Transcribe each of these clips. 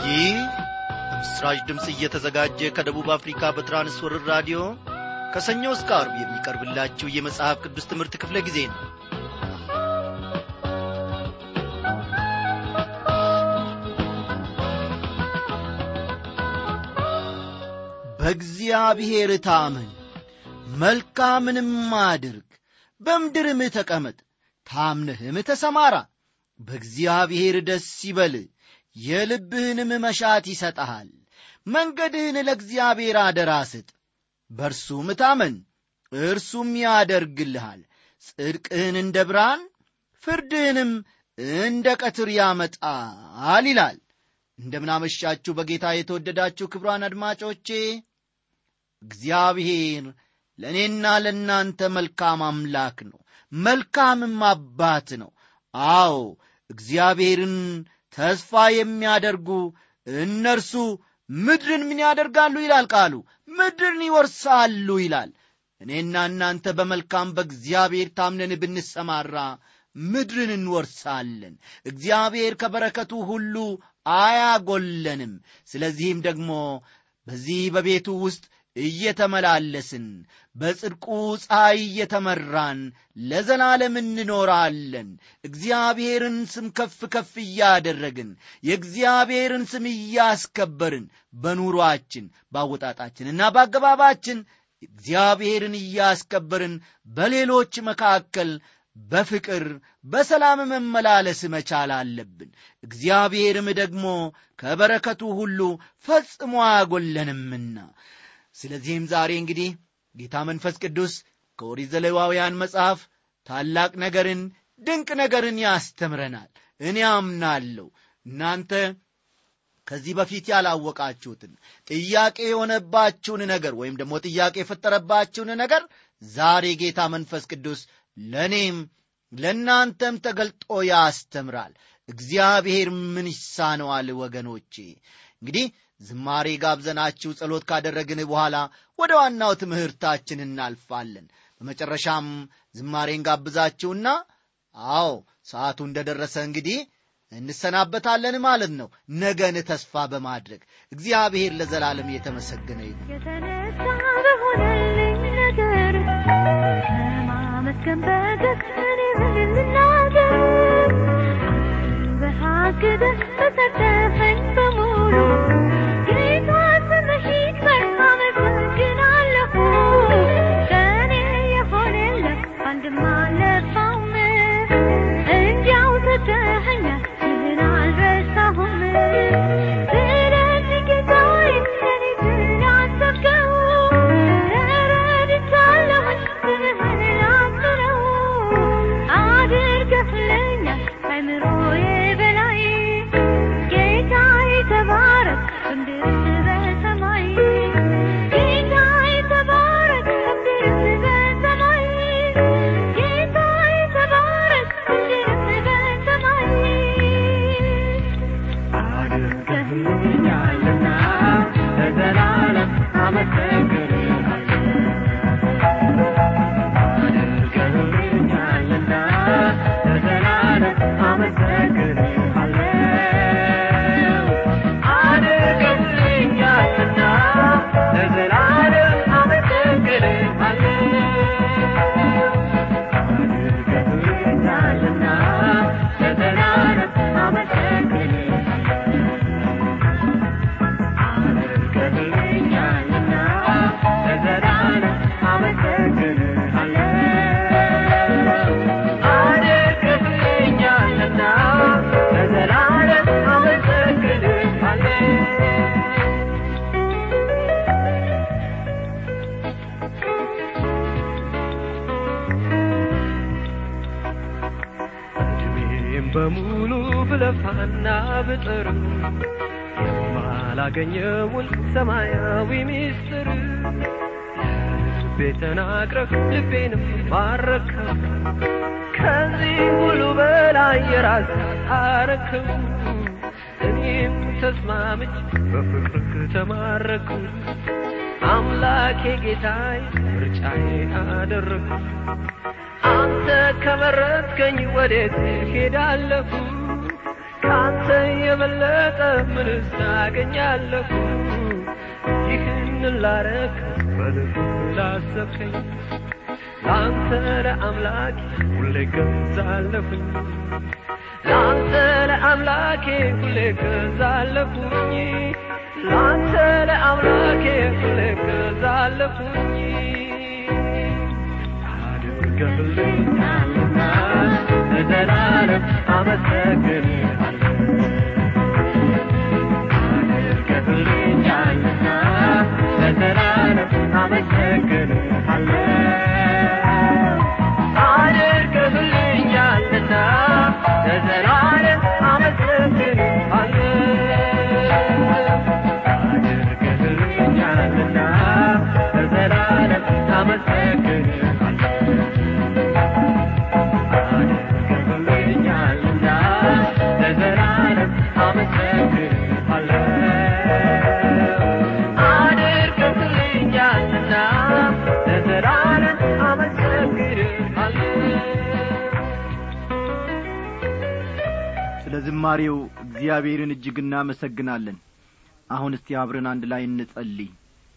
ይህ በምስራች ድምፅ እየተዘጋጀ ከደቡብ አፍሪካ በትራንስወርር ራዲዮ ከሰኞ እስከ አርብ የሚቀርብላችሁ የመጽሐፍ ቅዱስ ትምህርት ክፍለ ጊዜ ነው በእግዚአብሔር ታመን መልካምንም አድርግ በምድርም ተቀመጥ ታምነህም ተሰማራ በእግዚአብሔር ደስ ይበል የልብህንም መሻት ይሰጠሃል መንገድህን ለእግዚአብሔር አደራ ስጥ በእርሱም ታመን እርሱም ያደርግልሃል ጽድቅህን እንደ ብርሃን ፍርድህንም እንደ ቀትር ያመጣል ይላል እንደምናመሻችሁ በጌታ የተወደዳችሁ ክብሯን አድማጮቼ እግዚአብሔር ለእኔና ለእናንተ መልካም አምላክ ነው መልካምም አባት ነው አዎ እግዚአብሔርን ተስፋ የሚያደርጉ እነርሱ ምድርን ምን ያደርጋሉ ይላል ቃሉ ምድርን ይወርሳሉ ይላል እኔና እናንተ በመልካም በእግዚአብሔር ታምነን ብንሰማራ ምድርን እንወርሳለን እግዚአብሔር ከበረከቱ ሁሉ አያጎለንም ስለዚህም ደግሞ በዚህ በቤቱ ውስጥ እየተመላለስን በጽድቁ ፀሐይ እየተመራን ለዘላለም እንኖራለን እግዚአብሔርን ስም ከፍ ከፍ እያደረግን የእግዚአብሔርን ስም እያስከበርን በኑሯችን በአወጣጣችንና በአገባባችን እግዚአብሔርን እያስከበርን በሌሎች መካከል በፍቅር በሰላም መመላለስ መቻል አለብን እግዚአብሔርም ደግሞ ከበረከቱ ሁሉ ፈጽሞ አያጎለንምና ስለዚህም ዛሬ እንግዲህ ጌታ መንፈስ ቅዱስ ከኦሪት ዘሌዋውያን መጽሐፍ ታላቅ ነገርን ድንቅ ነገርን ያስተምረናል እኔ አምናለሁ እናንተ ከዚህ በፊት ያላወቃችሁትን ጥያቄ የሆነባችሁን ነገር ወይም ደግሞ ጥያቄ የፈጠረባችሁን ነገር ዛሬ ጌታ መንፈስ ቅዱስ ለእኔም ለእናንተም ተገልጦ ያስተምራል እግዚአብሔር ምን ይሳነዋል ወገኖቼ እንግዲህ ዝማሬ ጋብዘናችሁ ጸሎት ካደረግን በኋላ ወደ ዋናው ትምህርታችን እናልፋለን በመጨረሻም ዝማሬን ጋብዛችሁና አዎ ሰዓቱ እንደደረሰ እንግዲህ እንሰናበታለን ማለት ነው ነገን ተስፋ በማድረግ እግዚአብሔር ለዘላለም የተመሰገነ ይሁን የተነሳ በሆነልኝ ነገር ከማመስገን በቀር ምን ልናገር በሀግደህ በሰጠኸኝ በሙሉ ጌታ ስምህ ይክበር አመሰግናለሁ ከእኔ የሆነለት አንድም አልለፋውም እንዲያው ሰጠኸኛል ይህን አልረሳሁም ስለዚህ ጌታዬ ለእኔ ስላሰብከው ተረድቻለሁኝ ስምህን ላክብረው አድርገህልኛል ከአእምሮዬ በላይ ጌታዬ ተባረክ በምድርም በሰማይ ጌታዬ ተባረክ በምድርም በሰማይ ጌታዬ ተባረክ በምድርም በሰማይ አድርገህልኛልና ለዘላለም አመሰግንሃለሁ። አድርገህልኛልና ለዘላለም አመሰግንሃለሁ። አድርገህልኛልና ለዘላለም አመሰግንሃለሁ። አድርገህልኛልና ለዘላለም አመሰግንሃለሁ። አድርገህልኛልና ለዘላለም አመሰግንሃለሁ። እድሜም በሙሉ ብለፋና ብጥርም የማላገኘውን ሰማያዊ ሚስጥር ልቤ ተናግረህ ልቤንም ማረከው ከዚህ ሁሉ በላይ የራስ አረከው እኔም ተስማምች በፍቅርህ ተማረኩ አምላኬ ጌታዬ ምርጫዬ አደረግኩ አንተ ከመረጥከኝ ወዴት ሄዳለሁ ከአንተ የበለጠ ምንስ አገኛለሁ ይህን ላረክ በልብ ላሰብከኝ ለአንተ ለአምላኬ ሁሌ ገዛለሁኝ ለአንተ ለአምላኬ ሁሌ ገዛለሁኝ ለአንተ ለአምላኬ ሁሌ ገዛለሁኝ አድርገልኛልና ለዘላለም አመሰግንሃለሁ አድርገልኛልና ለዘላለም አመሰግንሃለሁ አድርገልኛልና ለዘላለም አመሰግንሃለሁ አድርገልኛልና ለዘላለም አመሰግንሃለሁ አድርገልኛልና ለዘላለም አመሰግንሃለሁ አድርገልኛልና ለዘላለም አመሰግንሃለሁ ስለ ዝማሬው እግዚአብሔርን እጅግ እናመሰግናለን አሁን እስቲ አብረን አንድ ላይ እንጸልይ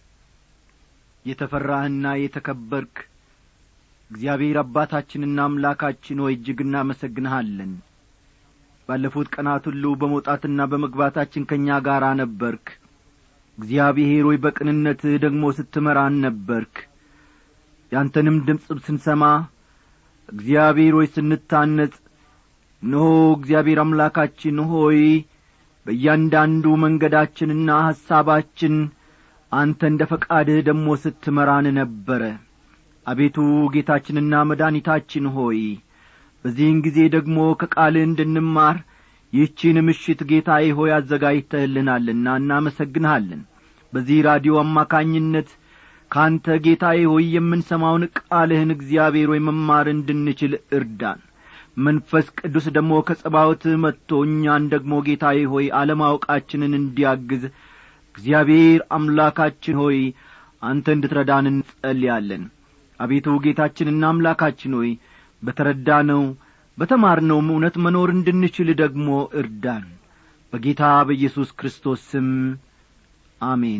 የተፈራህና የተከበርክ እግዚአብሔር አባታችንና አምላካችን ሆይ እጅግ እናመሰግንሃለን ባለፉት ቀናት ሁሉ በመውጣትና በመግባታችን ከእኛ ጋር ነበርክ እግዚአብሔር ሆይ በቅንነትህ ደግሞ ስትመራን ነበርክ ያንተንም ድምፅ ስንሰማ እግዚአብሔር ሆይ ስንታነጽ እነሆ እግዚአብሔር አምላካችን ሆይ በእያንዳንዱ መንገዳችንና ሐሳባችን አንተ እንደ ፈቃድህ ደግሞ ስትመራን ነበረ አቤቱ ጌታችንና መድኃኒታችን ሆይ በዚህን ጊዜ ደግሞ ከቃልህ እንድንማር ይህቺን ምሽት ጌታዬ ሆይ አዘጋጅተህልናልና እናመሰግንሃለን በዚህ ራዲዮ አማካኝነት ካንተ ጌታዬ ሆይ የምንሰማውን ቃልህን እግዚአብሔር ሆይ መማር እንድንችል እርዳን መንፈስ ቅዱስ ደግሞ ከጸባወትህ መጥቶ እኛን ደግሞ ጌታዬ ሆይ አለማወቃችንን እንዲያግዝ እግዚአብሔር አምላካችን ሆይ አንተ እንድትረዳን እንጸልያለን አቤቱ ጌታችንና አምላካችን ሆይ በተረዳነው በተማርነውም እውነት መኖር እንድንችል ደግሞ እርዳን በጌታ በኢየሱስ ክርስቶስ ስም አሜን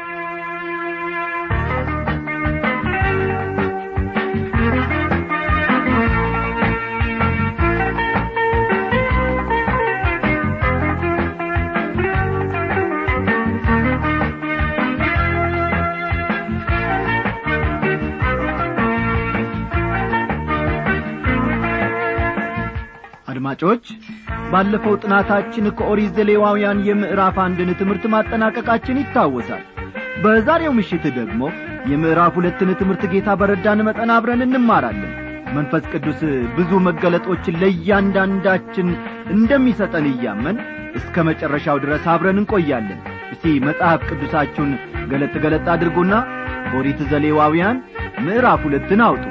አድማጮች ባለፈው ጥናታችን ከኦሪት ዘሌዋውያን የምዕራፍ አንድን ትምህርት ማጠናቀቃችን ይታወሳል በዛሬው ምሽት ደግሞ የምዕራፍ ሁለትን ትምህርት ጌታ በረዳን መጠን አብረን እንማራለን መንፈስ ቅዱስ ብዙ መገለጦችን ለእያንዳንዳችን እንደሚሰጠን እያመን እስከ መጨረሻው ድረስ አብረን እንቆያለን እስቲ መጽሐፍ ቅዱሳችሁን ገለጥ ገለጥ አድርጉና ኦሪት ዘሌዋውያን ምዕራፍ ሁለትን አውጡ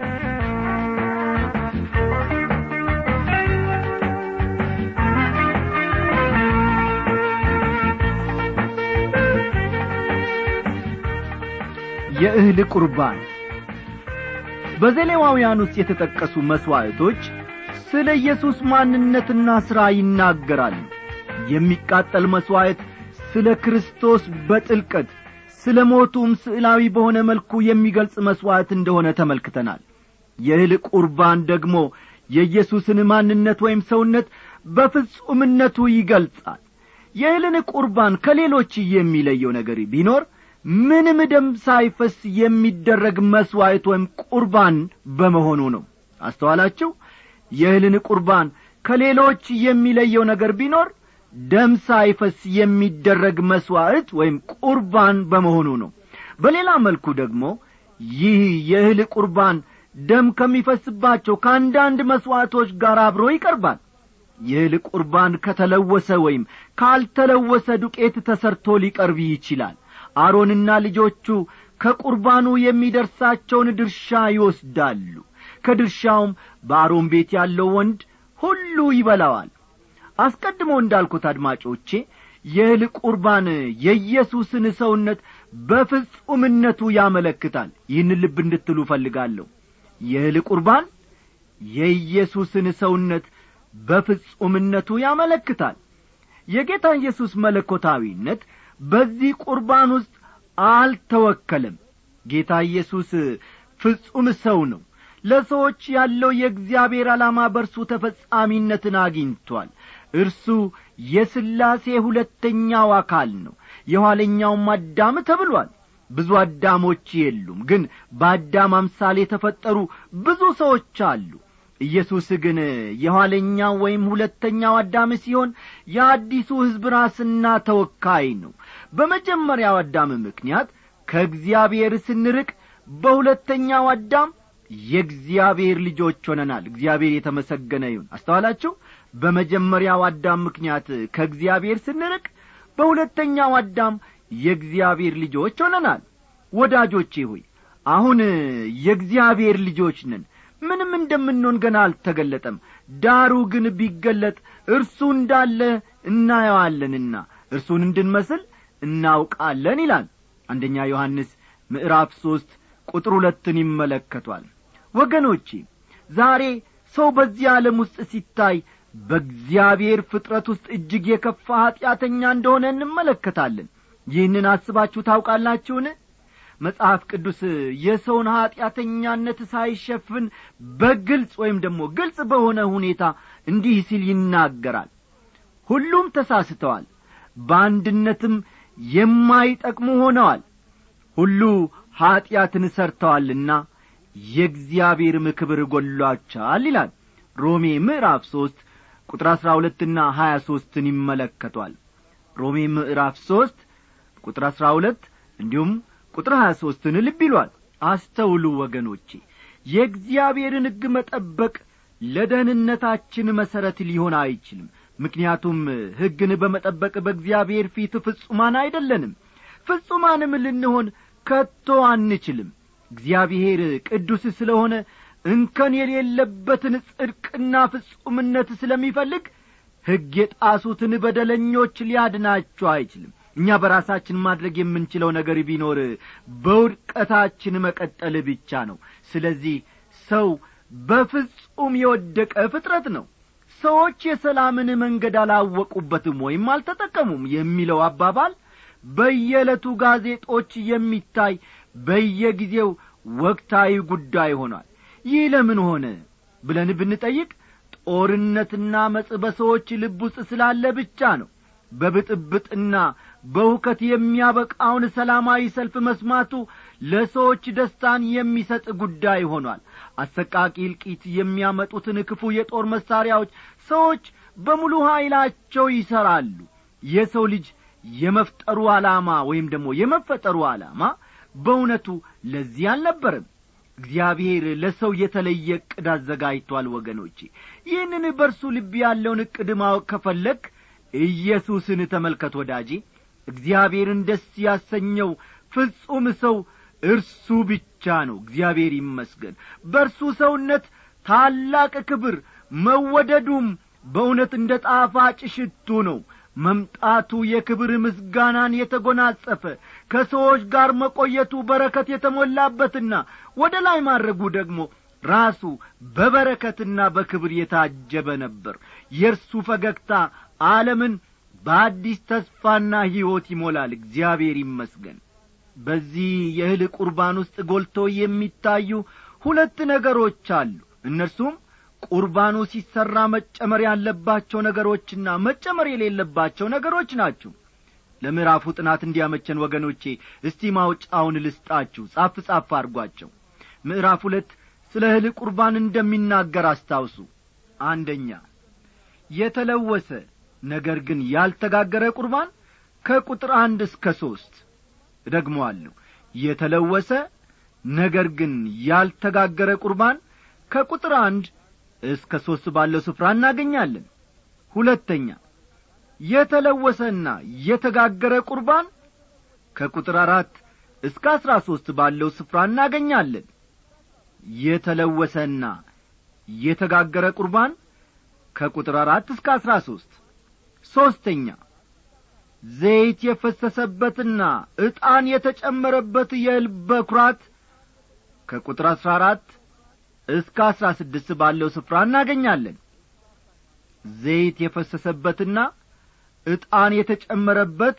የእህል ቁርባን በዘሌዋውያን ውስጥ የተጠቀሱ መሥዋዕቶች ስለ ኢየሱስ ማንነትና ሥራ ይናገራሉ የሚቃጠል መሥዋዕት ስለ ክርስቶስ በጥልቀት ስለ ሞቱም ስዕላዊ በሆነ መልኩ የሚገልጽ መሥዋዕት እንደሆነ ተመልክተናል የእህል ቁርባን ደግሞ የኢየሱስን ማንነት ወይም ሰውነት በፍጹምነቱ ይገልጻል የእህልን ቁርባን ከሌሎች የሚለየው ነገር ቢኖር ምንም ደም ሳይፈስ የሚደረግ መሥዋዕት ወይም ቁርባን በመሆኑ ነው አስተዋላችሁ የእህልን ቁርባን ከሌሎች የሚለየው ነገር ቢኖር ደም ሳይፈስ የሚደረግ መሥዋዕት ወይም ቁርባን በመሆኑ ነው በሌላ መልኩ ደግሞ ይህ የእህል ቁርባን ደም ከሚፈስባቸው ከአንዳንድ መሥዋዕቶች ጋር አብሮ ይቀርባል የእህል ቁርባን ከተለወሰ ወይም ካልተለወሰ ዱቄት ተሰርቶ ሊቀርብ ይችላል አሮንና ልጆቹ ከቁርባኑ የሚደርሳቸውን ድርሻ ይወስዳሉ ከድርሻውም በአሮን ቤት ያለው ወንድ ሁሉ ይበላዋል አስቀድሞ እንዳልኩት አድማጮቼ የእህል ቁርባን የኢየሱስን ሰውነት በፍጹምነቱ ያመለክታል ይህን ልብ እንድትሉ እፈልጋለሁ የእህል ቁርባን የኢየሱስን ሰውነት በፍጹምነቱ ያመለክታል የጌታ ኢየሱስ መለኮታዊነት በዚህ ቁርባን ውስጥ አልተወከለም ጌታ ኢየሱስ ፍጹም ሰው ነው ለሰዎች ያለው የእግዚአብሔር ዓላማ በርሱ ተፈጻሚነትን አግኝቷል እርሱ የሥላሴ ሁለተኛው አካል ነው የኋለኛውም አዳም ተብሏል ብዙ አዳሞች የሉም ግን በአዳም አምሳል የተፈጠሩ ብዙ ሰዎች አሉ ኢየሱስ ግን የኋለኛው ወይም ሁለተኛው አዳም ሲሆን የአዲሱ ሕዝብ ራስና ተወካይ ነው በመጀመሪያው አዳም ምክንያት ከእግዚአብሔር ስንርቅ በሁለተኛው አዳም የእግዚአብሔር ልጆች ሆነናል እግዚአብሔር የተመሰገነ ይሁን አስተዋላችሁ በመጀመሪያው አዳም ምክንያት ከእግዚአብሔር ስንርቅ በሁለተኛው አዳም የእግዚአብሔር ልጆች ሆነናል ወዳጆቼ ሆይ አሁን የእግዚአብሔር ልጆች ነን ምንም እንደምንሆን ገና አልተገለጠም ዳሩ ግን ቢገለጥ እርሱ እንዳለ እናየዋለንና እርሱን እንድንመስል እናውቃለን ይላል አንደኛ ዮሐንስ ምዕራፍ ሦስት ቁጥር ሁለትን ይመለከቷል ወገኖቼ ዛሬ ሰው በዚህ ዓለም ውስጥ ሲታይ በእግዚአብሔር ፍጥረት ውስጥ እጅግ የከፋ ኀጢአተኛ እንደሆነ እንመለከታለን ይህንን አስባችሁ ታውቃላችሁን መጽሐፍ ቅዱስ የሰውን ኀጢአተኛነት ሳይሸፍን በግልጽ ወይም ደግሞ ግልጽ በሆነ ሁኔታ እንዲህ ሲል ይናገራል ሁሉም ተሳስተዋል በአንድነትም የማይጠቅሙ ሆነዋል ሁሉ ኀጢአትን ሰርተዋልና የእግዚአብሔርም ክብር ጐሏቸዋል ይላል ሮሜ ምዕራፍ ሦስት ቁጥር አሥራ ሁለትና ሀያ ሦስትን ይመለከቷል ሮሜ ምዕራፍ ሦስት ቁጥር አሥራ ሁለት እንዲሁም ቁጥር ሀያ ሦስትን ልብ ይሏል አስተውሉ ወገኖቼ የእግዚአብሔርን ሕግ መጠበቅ ለደህንነታችን መሠረት ሊሆን አይችልም ምክንያቱም ሕግን በመጠበቅ በእግዚአብሔር ፊት ፍጹማን አይደለንም ፍጹማንም ልንሆን ከቶ አንችልም እግዚአብሔር ቅዱስ ስለሆነ እንከን የሌለበትን ጽድቅና ፍጹምነት ስለሚፈልግ ሕግ የጣሱትን በደለኞች ሊያድናቸው አይችልም እኛ በራሳችን ማድረግ የምንችለው ነገር ቢኖር በውድቀታችን መቀጠል ብቻ ነው ስለዚህ ሰው በፍጹም የወደቀ ፍጥረት ነው ሰዎች የሰላምን መንገድ አላወቁበትም ወይም አልተጠቀሙም የሚለው አባባል በየዕለቱ ጋዜጦች የሚታይ በየጊዜው ወቅታዊ ጉዳይ ሆኗል ይህ ለምን ሆነ ብለን ብንጠይቅ ጦርነትና መጽ በሰዎች ልብ ውስጥ ስላለ ብቻ ነው በብጥብጥና በሁከት የሚያበቃውን ሰላማዊ ሰልፍ መስማቱ ለሰዎች ደስታን የሚሰጥ ጉዳይ ሆኗል አሰቃቂ እልቂት የሚያመጡትን ክፉ የጦር መሣሪያዎች ሰዎች በሙሉ ኀይላቸው ይሠራሉ የሰው ልጅ የመፍጠሩ ዓላማ ወይም ደግሞ የመፈጠሩ ዓላማ በእውነቱ ለዚህ አልነበረም እግዚአብሔር ለሰው የተለየ ዕቅድ አዘጋጅቷል ወገኖቼ ይህንን በርሱ ልብ ያለውን ዕቅድ ማወቅ ከፈለግ ኢየሱስን ተመልከት ወዳጄ እግዚአብሔርን ደስ ያሰኘው ፍጹም ሰው እርሱ ብቻ ነው እግዚአብሔር ይመስገን በእርሱ ሰውነት ታላቅ ክብር መወደዱም በእውነት እንደ ጣፋጭ ሽቱ ነው መምጣቱ የክብር ምስጋናን የተጐናጸፈ ከሰዎች ጋር መቆየቱ በረከት የተሞላበትና ወደ ላይ ማድረጉ ደግሞ ራሱ በበረከትና በክብር የታጀበ ነበር የእርሱ ፈገግታ ዓለምን በአዲስ ተስፋና ሕይወት ይሞላል እግዚአብሔር ይመስገን በዚህ የእህል ቁርባን ውስጥ ጐልቶ የሚታዩ ሁለት ነገሮች አሉ እነርሱም ቁርባኑ ሲሠራ መጨመር ያለባቸው ነገሮችና መጨመር የሌለባቸው ነገሮች ናቸው ለምዕራፉ ጥናት እንዲያመቸን ወገኖቼ እስቲ ማውጫውን ልስጣችሁ ጻፍ ጻፍ አድርጓቸው ምዕራፍ ሁለት ስለ እህል ቁርባን እንደሚናገር አስታውሱ አንደኛ የተለወሰ ነገር ግን ያልተጋገረ ቁርባን ከቁጥር አንድ እስከ ሦስት እደግመዋለሁ የተለወሰ ነገር ግን ያልተጋገረ ቁርባን ከቁጥር አንድ እስከ ሦስት ባለው ስፍራ እናገኛለን ሁለተኛ የተለወሰና የተጋገረ ቁርባን ከቁጥር አራት እስከ አሥራ ሦስት ባለው ስፍራ እናገኛለን የተለወሰና የተጋገረ ቁርባን ከቁጥር አራት እስከ አሥራ ሦስት ሦስተኛ ዘይት የፈሰሰበትና ዕጣን የተጨመረበት የእህል በኵራት ከቁጥር አሥራ አራት እስከ አሥራ ስድስት ባለው ስፍራ እናገኛለን ዘይት የፈሰሰበትና ዕጣን የተጨመረበት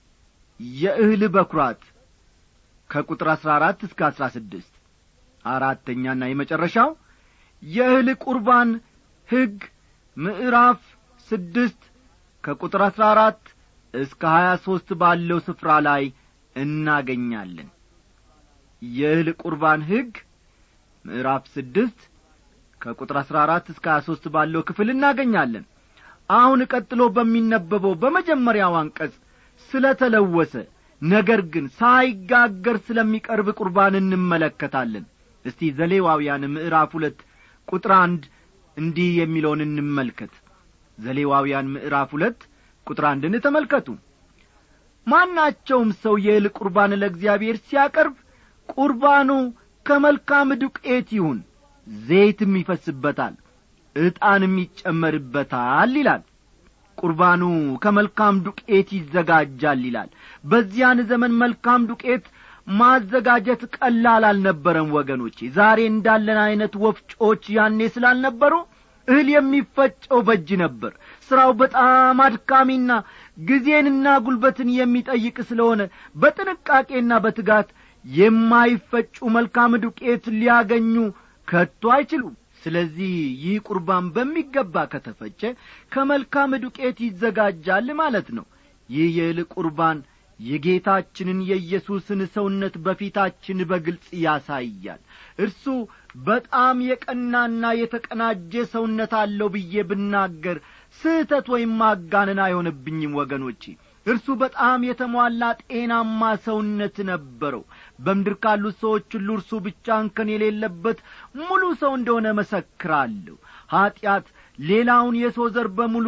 የእህል በኵራት ከቁጥር አሥራ አራት እስከ አሥራ ስድስት አራተኛና የመጨረሻው የእህል ቁርባን ሕግ ምዕራፍ ስድስት ከቁጥር አሥራ አራት እስከ ሀያ ሦስት ባለው ስፍራ ላይ እናገኛለን የእህል ቁርባን ሕግ ምዕራፍ ስድስት ከቁጥር አሥራ አራት እስከ ሀያ ሦስት ባለው ክፍል እናገኛለን አሁን ቀጥሎ በሚነበበው በመጀመሪያው አንቀጽ ስለ ተለወሰ ነገር ግን ሳይጋገር ስለሚቀርብ ቁርባን እንመለከታለን እስቲ ዘሌዋውያን ምዕራፍ ሁለት ቁጥር አንድ እንዲህ የሚለውን እንመልከት ዘሌዋውያን ምዕራፍ ሁለት ቁጥር አንድን ተመልከቱ ማናቸውም ሰው የእህል ቁርባን ለእግዚአብሔር ሲያቀርብ ቁርባኑ ከመልካም ዱቄት ይሁን ዘይትም ይፈስበታል ዕጣንም ይጨመርበታል ይላል ቁርባኑ ከመልካም ዱቄት ይዘጋጃል ይላል በዚያን ዘመን መልካም ዱቄት ማዘጋጀት ቀላል አልነበረም ወገኖቼ ዛሬ እንዳለን ዐይነት ወፍጮች ያኔ ስላልነበሩ እህል የሚፈጨው በእጅ ነበር ሥራው በጣም አድካሚና ጊዜንና ጉልበትን የሚጠይቅ ስለሆነ በጥንቃቄና በትጋት የማይፈጩ መልካም ዱቄት ሊያገኙ ከቶ አይችሉም ስለዚህ ይህ ቁርባን በሚገባ ከተፈጨ ከመልካም ዱቄት ይዘጋጃል ማለት ነው ይህ የእህል ቁርባን የጌታችንን የኢየሱስን ሰውነት በፊታችን በግልጽ ያሳያል እርሱ በጣም የቀናና የተቀናጀ ሰውነት አለው ብዬ ብናገር ስህተት ወይም ማጋነን አይሆንብኝም ወገኖቼ እርሱ በጣም የተሟላ ጤናማ ሰውነት ነበረው በምድር ካሉት ሰዎች ሁሉ እርሱ ብቻ እንከን የሌለበት ሙሉ ሰው እንደሆነ መሰክራለሁ ኀጢአት ሌላውን የሰው ዘር በሙሉ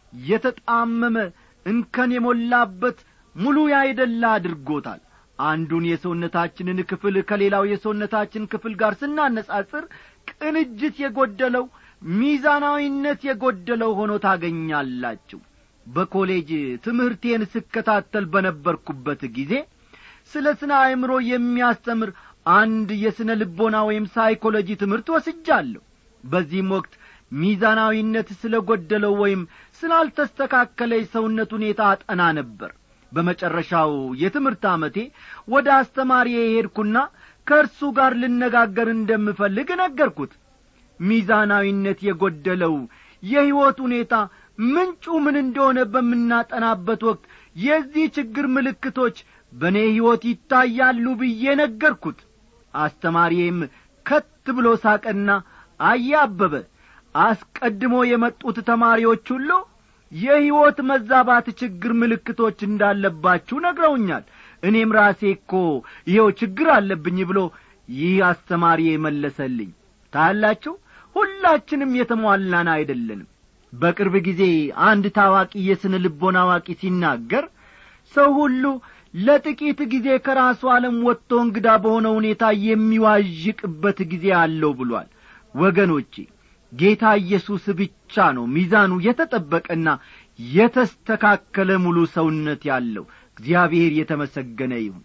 የተጣመመ እንከን የሞላበት ሙሉ ያይደላ አድርጎታል አንዱን የሰውነታችንን ክፍል ከሌላው የሰውነታችን ክፍል ጋር ስናነጻጽር ቅንጅት የጐደለው ሚዛናዊነት የጐደለው ሆኖ ታገኛላችሁ በኮሌጅ ትምህርቴን ስከታተል በነበርኩበት ጊዜ ስለ ስነ አእምሮ የሚያስተምር አንድ የስነ ልቦና ወይም ሳይኮሎጂ ትምህርት ወስጃለሁ በዚህም ወቅት ሚዛናዊነት ስለ ጐደለው ወይም ስላልተስተካከለ የሰውነት ሁኔታ አጠና ነበር በመጨረሻው የትምህርት ዓመቴ ወደ አስተማሪ የሄድኩና ከእርሱ ጋር ልነጋገር እንደምፈልግ ነገርኩት ሚዛናዊነት የጐደለው የሕይወት ሁኔታ ምንጩ ምን እንደሆነ በምናጠናበት ወቅት የዚህ ችግር ምልክቶች በእኔ ሕይወት ይታያሉ ብዬ ነገርኩት አስተማሪዬም ከት ብሎ ሳቀና አያበበ አስቀድሞ የመጡት ተማሪዎች ሁሉ የሕይወት መዛባት ችግር ምልክቶች እንዳለባችሁ ነግረውኛል እኔም ራሴ እኮ ይኸው ችግር አለብኝ ብሎ ይህ አስተማሪ መለሰልኝ ታያላችሁ ሁላችንም የተሟላን አይደለንም በቅርብ ጊዜ አንድ ታዋቂ የስነ ልቦና አዋቂ ሲናገር ሰው ሁሉ ለጥቂት ጊዜ ከራሱ ዓለም ወጥቶ እንግዳ በሆነ ሁኔታ የሚዋዥቅበት ጊዜ አለው ብሏል ወገኖቼ ጌታ ኢየሱስ ብቻ ነው ሚዛኑ የተጠበቀና የተስተካከለ ሙሉ ሰውነት ያለው እግዚአብሔር የተመሰገነ ይሁን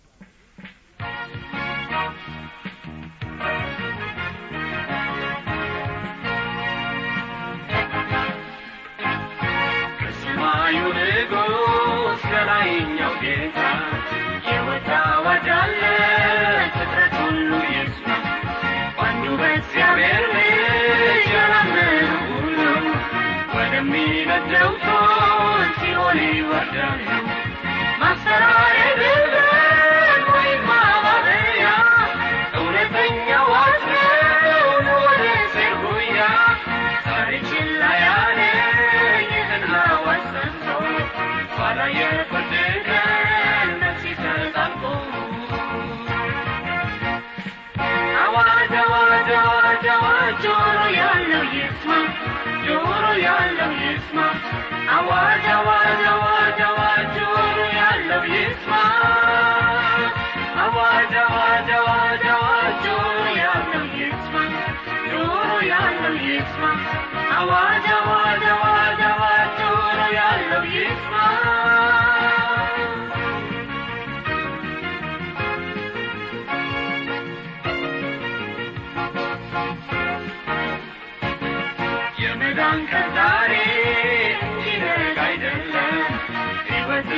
ከሰማዩ ንጉሥ ከላይኛው ጌታ የወጣ አዋጅ አለ ፍጥረት ሁሉ ይስማ በአንዱ በእግዚአብሔር ልጅ ያላመኑ ሁሉ ወደሚነደው እቶን ሲኦል ይወርዳሉ ማስፈራሪያ አይደለም ወይም ማባበያ እውነተኛ ዋጅ ነው ወደ እግዜር ጉያ ዛሬ ችላ ያለ ይህን አዋጅ ሰምቶ ኋላ የፍርድ ቀን ነፍስ ይሰጣል ቆሞ አዋጅ አዋጅ አዋጅ አዋጅ ጆሮ ያለው ይስማ ጆሮ ያለው ይስማ አዋጅ አዋጅ አዋጅ አዋጅ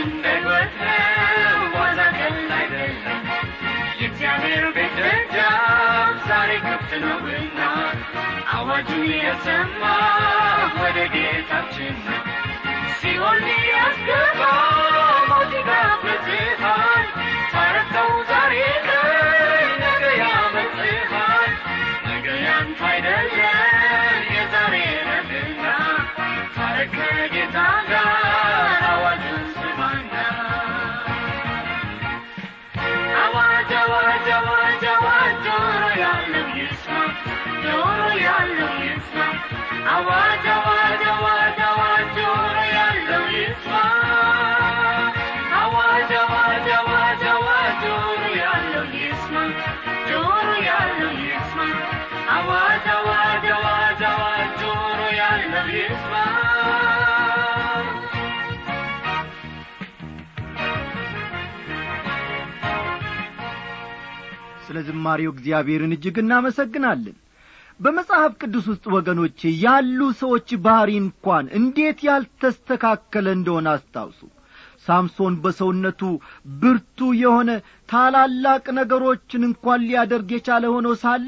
እንደ ሕይወት ነው ዋዛ ቀልድ አይደለም የእግዚአብሔር ቤት ደጃፍ ዛሬ ክፍት ነውና አዋጁን የሰማ ወደ ጌታችን ነው ሲኦል ሊያስገባ ሞት ይጋብዝሃል ታረከው ዛሬ ቀን ነገ ያመልጥሃል ነገ ያንተ አይደለም የዛሬ ነህና ታረክ ከጌታ ጋር አዋጁን ስማና አዋጅ አዋጅ አዋጅ አዋጅ ጆሮ ያለው ይስማ ጆሮ ያለው ይስማ አዋጅ አዋጅ አዋጅ አዋጅ ጆሮ ያለው ይስማ አዋጅ አዋጅ አዋጅ አዋጅ ጆሮ ያለው ይስማ ጆሮ ያለው ይስማ አዋጅ አዋጅ አዋጅ አዋጅ ጆሮ ያለው ይስማ ስለ ዝማሬው እግዚአብሔርን እጅግ እናመሰግናለን በመጽሐፍ ቅዱስ ውስጥ ወገኖቼ ያሉ ሰዎች ባሕሪ እንኳን እንዴት ያልተስተካከለ እንደሆነ አስታውሱ ሳምሶን በሰውነቱ ብርቱ የሆነ ታላላቅ ነገሮችን እንኳን ሊያደርግ የቻለ ሆኖ ሳለ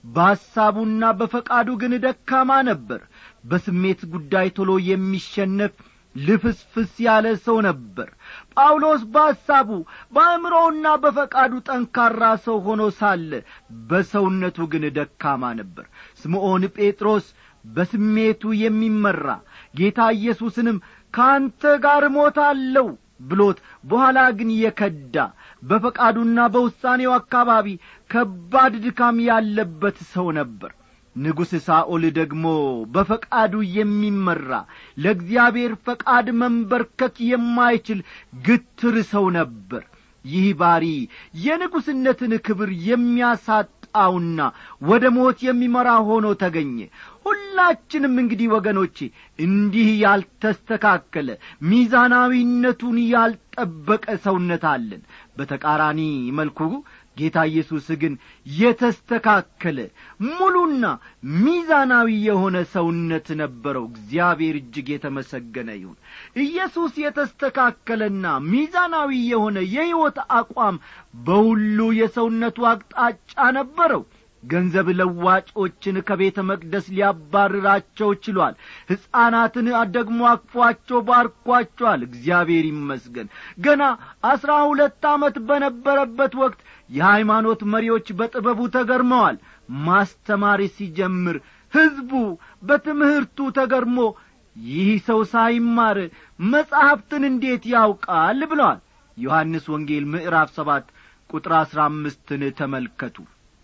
በሐሳቡና በፈቃዱ ግን ደካማ ነበር በስሜት ጉዳይ ቶሎ የሚሸነፍ ልፍስፍስ ያለ ሰው ነበር ጳውሎስ በሐሳቡ በአእምሮውና በፈቃዱ ጠንካራ ሰው ሆኖ ሳለ በሰውነቱ ግን ደካማ ነበር ስምዖን ጴጥሮስ በስሜቱ የሚመራ ጌታ ኢየሱስንም ከአንተ ጋር እሞታለሁ ብሎት በኋላ ግን የከዳ በፈቃዱና በውሳኔው አካባቢ ከባድ ድካም ያለበት ሰው ነበር ንጉሥ ሳኦል ደግሞ በፈቃዱ የሚመራ ለእግዚአብሔር ፈቃድ መንበርከክ የማይችል ግትር ሰው ነበር ይህ ባሪ የንጉሥነትን ክብር የሚያሳጣውና ወደ ሞት የሚመራ ሆኖ ተገኘ ሁላችንም እንግዲህ ወገኖቼ እንዲህ ያልተስተካከለ ሚዛናዊነቱን ያልጠበቀ ሰውነት አለን በተቃራኒ መልኩ ጌታ ኢየሱስ ግን የተስተካከለ ሙሉና ሚዛናዊ የሆነ ሰውነት ነበረው እግዚአብሔር እጅግ የተመሰገነ ይሁን ኢየሱስ የተስተካከለና ሚዛናዊ የሆነ የሕይወት አቋም በሁሉ የሰውነቱ አቅጣጫ ነበረው ገንዘብ ለዋጮችን ከቤተ መቅደስ ሊያባርራቸው ችሏል ሕፃናትን ደግሞ አቅፏቸው ባርኳቸዋል እግዚአብሔር ይመስገን ገና አስራ ሁለት ዓመት በነበረበት ወቅት የሃይማኖት መሪዎች በጥበቡ ተገርመዋል ማስተማር ሲጀምር ሕዝቡ በትምህርቱ ተገርሞ ይህ ሰው ሳይማር መጻሕፍትን እንዴት ያውቃል ብለዋል ዮሐንስ ወንጌል ምዕራፍ ሰባት ቁጥር አሥራ አምስትን ተመልከቱ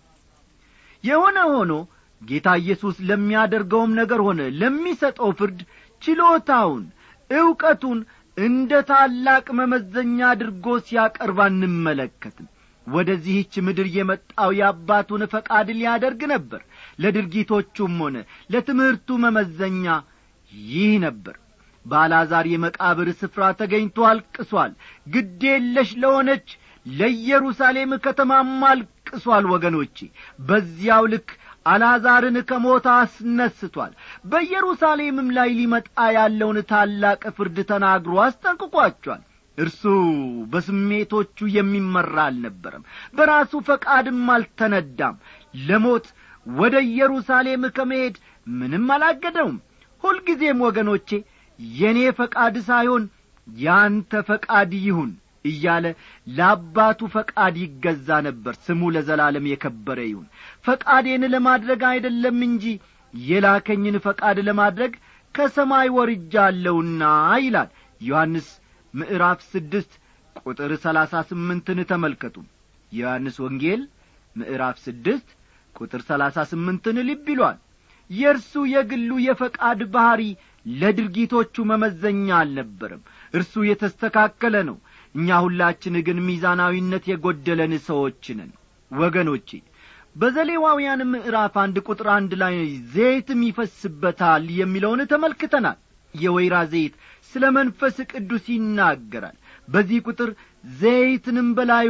የሆነ ሆኖ ጌታ ኢየሱስ ለሚያደርገውም ነገር ሆነ ለሚሰጠው ፍርድ ችሎታውን ዕውቀቱን እንደ ታላቅ መመዘኛ አድርጎ ሲያቀርብ አንመለከትም ወደዚህች ምድር የመጣው የአባቱን ፈቃድ ሊያደርግ ነበር ለድርጊቶቹም ሆነ ለትምህርቱ መመዘኛ ይህ ነበር በአልዓዛር የመቃብር ስፍራ ተገኝቶ አልቅሷል ግዴለሽ ለሆነች ለኢየሩሳሌም ከተማም አልቅሷል ወገኖቼ በዚያው ልክ አልዓዛርን ከሞት አስነስቷል በኢየሩሳሌምም ላይ ሊመጣ ያለውን ታላቅ ፍርድ ተናግሮ አስጠንቅቋቸዋል እርሱ በስሜቶቹ የሚመራ አልነበረም በራሱ ፈቃድም አልተነዳም ለሞት ወደ ኢየሩሳሌም ከመሄድ ምንም አላገደውም ሁልጊዜም ወገኖቼ የእኔ ፈቃድ ሳይሆን ያንተ ፈቃድ ይሁን እያለ ለአባቱ ፈቃድ ይገዛ ነበር ስሙ ለዘላለም የከበረ ይሁን ፈቃዴን ለማድረግ አይደለም እንጂ የላከኝን ፈቃድ ለማድረግ ከሰማይ ወርጃለሁና ይላል ዮሐንስ ምዕራፍ ስድስት ቁጥር ሰላሳ ስምንትን ተመልከቱ የዮሐንስ ወንጌል ምዕራፍ ስድስት ቁጥር ሰላሳ ስምንትን ልብ ይሏል የእርሱ የግሉ የፈቃድ ባሕሪ ለድርጊቶቹ መመዘኛ አልነበረም እርሱ የተስተካከለ ነው እኛ ሁላችን ግን ሚዛናዊነት የጐደለን ሰዎች ነን ወገኖቼ በዘሌዋውያን ምዕራፍ አንድ ቁጥር አንድ ላይ ዘይትም ይፈስበታል የሚለውን ተመልክተናል የወይራ ዘይት ስለ መንፈስ ቅዱስ ይናገራል በዚህ ቁጥር ዘይትንም በላዩ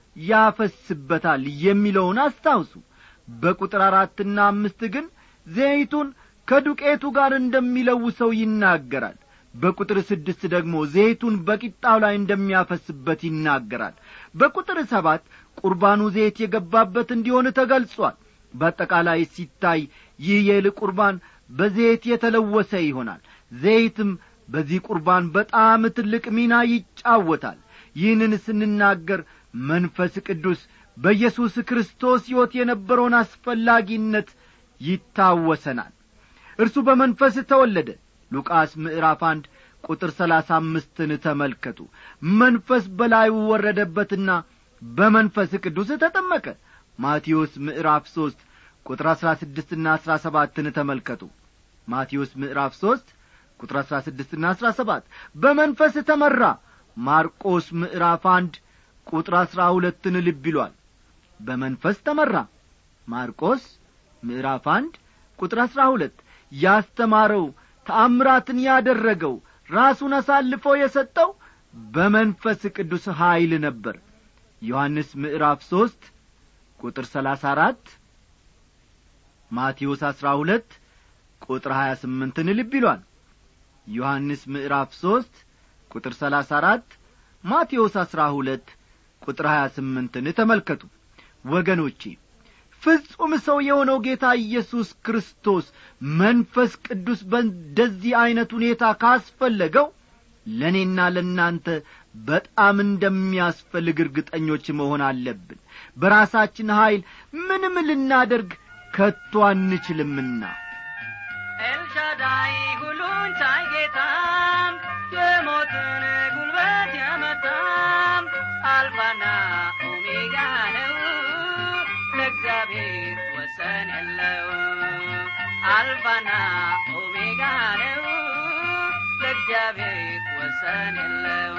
ያፈስበታል የሚለውን አስታውሱ በቁጥር አራትና አምስት ግን ዘይቱን ከዱቄቱ ጋር እንደሚለውሰው ይናገራል በቁጥር ስድስት ደግሞ ዘይቱን በቂጣው ላይ እንደሚያፈስበት ይናገራል በቁጥር ሰባት ቁርባኑ ዘይት የገባበት እንዲሆን ተገልጿል በአጠቃላይ ሲታይ ይህ የእህል ቁርባን በዘይት የተለወሰ ይሆናል ዘይትም በዚህ ቁርባን በጣም ትልቅ ሚና ይጫወታል ይህንን ስንናገር መንፈስ ቅዱስ በኢየሱስ ክርስቶስ ሕይወት የነበረውን አስፈላጊነት ይታወሰናል እርሱ በመንፈስ ተወለደ ሉቃስ ምዕራፍ አንድ ቁጥር ሰላሳ አምስትን ተመልከቱ መንፈስ በላዩ ወረደበትና በመንፈስ ቅዱስ ተጠመቀ ማቴዎስ ምዕራፍ ሦስት ቁጥር አሥራ ስድስትና አሥራ ሰባትን ተመልከቱ ማቴዎስ ምዕራፍ ሦስት ቁጥር አሥራ ስድስትና አሥራ ሰባት በመንፈስ ተመራ ማርቆስ ምዕራፍ አንድ ቁጥር አሥራ ሁለትን ልብ ይሏል በመንፈስ ተመራ ማርቆስ ምዕራፍ አንድ ቁጥር አሥራ ሁለት ያስተማረው ተአምራትን ያደረገው ራሱን አሳልፎ የሰጠው በመንፈስ ቅዱስ ኀይል ነበር ዮሐንስ ምዕራፍ ሦስት ቁጥር ሰላሳ አራት ማቴዎስ አሥራ ሁለት ቁጥር ሀያ ስምንትን ልብ ይሏል ዮሐንስ ምዕራፍ ሦስት ቁጥር ሰላሳ አራት ማቴዎስ አሥራ ሁለት ቁጥር ሀያ ስምንትን ተመልከቱ ወገኖቼ ፍጹም ሰው የሆነው ጌታ ኢየሱስ ክርስቶስ መንፈስ ቅዱስ በእንደዚህ ዐይነት ሁኔታ ካስፈለገው ለእኔና ለእናንተ በጣም እንደሚያስፈልግ እርግጠኞች መሆን አለብን በራሳችን ኀይል ምንም ልናደርግ ከቶ አንችልምና ኤልሻዳይ ሁሉን ቻይ ጌታም የሞትን ጉልበት የመታም አልፋና ኦሜጋ ነው ለእግዚአብሔር ወሰን የለው አልፋና ኦሜጋ ነው ለእግዚአብሔር ወሰን የለው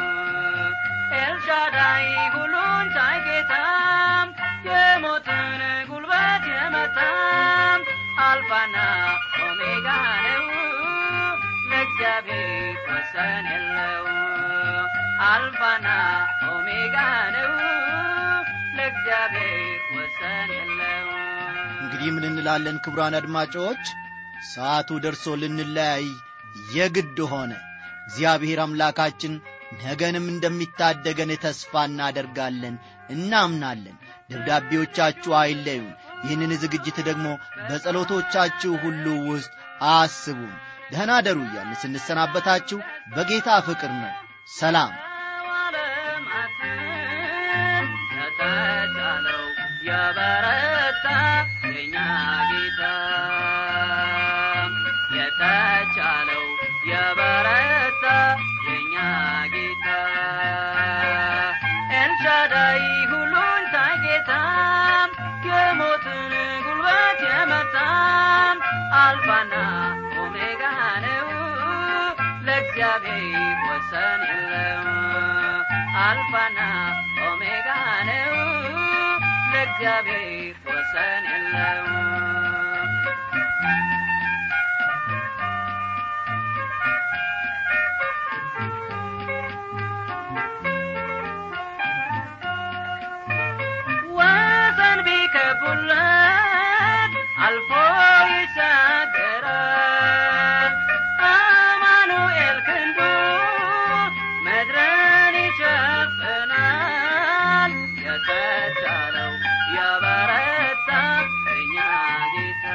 ኤልሻዳይ ሁሉን ቻይ ጌታም የሞትን ጉልበት የመታም አልፋና ኦሜጋ ነው ለእግዚአብሔር ወሰን የለው አልፋና ኦሜጋ ነው ለእግዚአብሔር ወሰን የለው እንግዲህ ምን እንላለን ክቡራን አድማጮች ሰዓቱ ደርሶ ልንለያይ የግድ ሆነ እግዚአብሔር አምላካችን ነገንም እንደሚታደገን ተስፋ እናደርጋለን እናምናለን ደብዳቤዎቻችሁ አይለዩን ይህንን ዝግጅት ደግሞ በጸሎቶቻችሁ ሁሉ ውስጥ አስቡን ደህና ደሩ እያልን ስንሰናበታችሁ በጌታ ፍቅር ነው ሰላም ዓለማትን የተቻለው የበረታ የኛ ጌታ የተቻለው የበረታ የኛ ጌታ ኤልሻዳይ ሁሉን ታይ ጌታ የሞትን ጉልበት የመታም አልፋና ኦሜጋ ነው ለእግዚአብሔር ወሰን የለው አልፋና ኦሜጋ ነው ለእግዚአብሔር ወሰን የለው ወሰን ቢከቡለት አልፎ ይሻገራል አማኑኤል ክንዱ ምድርን ይሸፍናል የተቻለው የበረታ እኛ ጌታ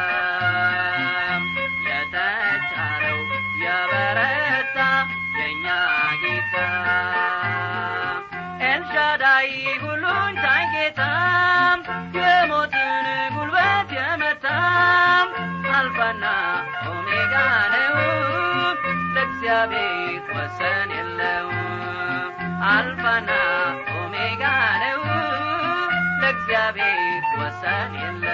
የተቻለው የበረታ የእኛ ጌታ ኤልሻዳይ ሁሉን ቻይ ጌታ የሞትን ጉልበት የመታም አልፋና ኦሜጋ ነው ለእግዚአብሔር ወሰን የለው አልፋና ኦሜጋ ነው ለእግዚአብሔር ወሰን የለው